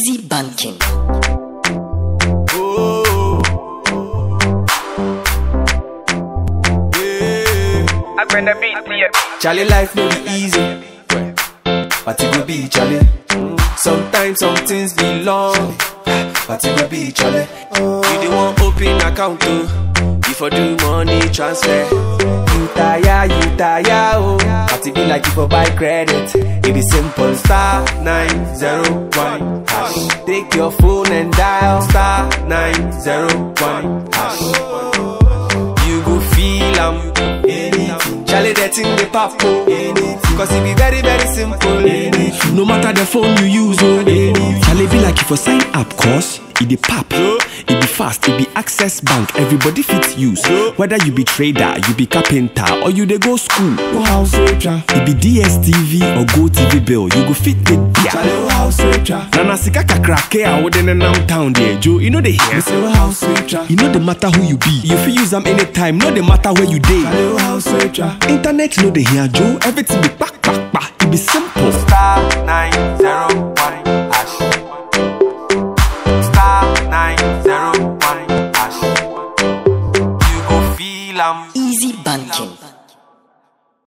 Easy banking. Oh. Yeah. I'm gonna beat you. Charlie life no be easy, but it go be Charlie. Sometimes some things be long, but it go be Charlie. You the one open account oh, before do money transfer. You tire, you tire oh, but it be like you for buy credit. It be simple star nine zero one hash. Take your phone and dial star nine zero one hash. You go feel am anything. Charlie that thing the pop oh. anything. Cause it be very very simple anything. No matter the phone you use, oh. Charlie be like if you sign up, cause it be pop, it be fast, it be access bank. Everybody fit use. Whether you be trader, you be carpenter, or you dey go school. Go house soldier. It be DSTV or Go TV bill. You go fit the Charlie there. oh house soldier. Nana sika kakrake a wode nenam town there, Joe. You know the Me here. say oh house soldier. You know the matter who you be. You fit use them anytime. No the matter where you dey. Charlie oh house soldier. Internet no dey here, Joe. Everything be back, back, back. It be simple.